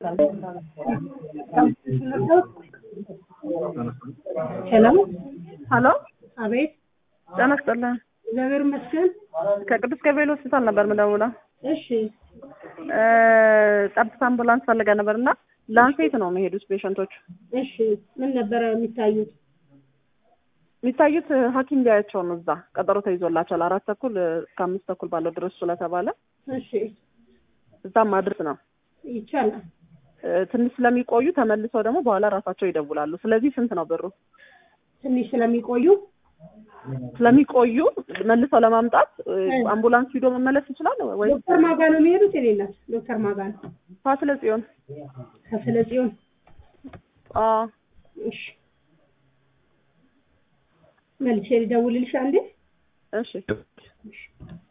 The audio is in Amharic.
ሄሎ ሀሎ አቤት ጤና ይስጥልን። እግዚአብሔር ይመስገን። ከቅዱስ ገብርኤል ሆስፒታል ነበር የምደውለው። እሺ እ ጠብታ አምቡላንስ ፈልገን ነበር እና ላንሴት ነው የሚሄዱት ፔሸንቶቹ እሺ ምን ነበረ የሚታዩት? የሚታዩት ሐኪም ሊያያቸው ነው። እዛ ቀጠሮ ተይዞላቸዋል። አራት ተኩል እስከ አምስት ተኩል ባለው ድረስ ስለተባለ እሺ እዛም ማድረስ ነው። ይቻላል። እ ትንሽ ስለሚቆዩ ተመልሰው ደግሞ በኋላ ራሳቸው ይደውላሉ። ስለዚህ ስንት ነው ብሩ? ትንሽ ስለሚቆዩ ስለሚቆዩ መልሰው ለማምጣት እ አምቡላንስ ሂዶ መመለስ ይችላል ወይ? ዶክተር ማጋ ነው የሚሄዱት? የኔ እናት ዶክተር ማጋ ነው ፋሲለ ጽዮን ከስለ ጽዮን። አዎ እሺ መልሼ ልደውልልሽ አንዴ። እሺ እሺ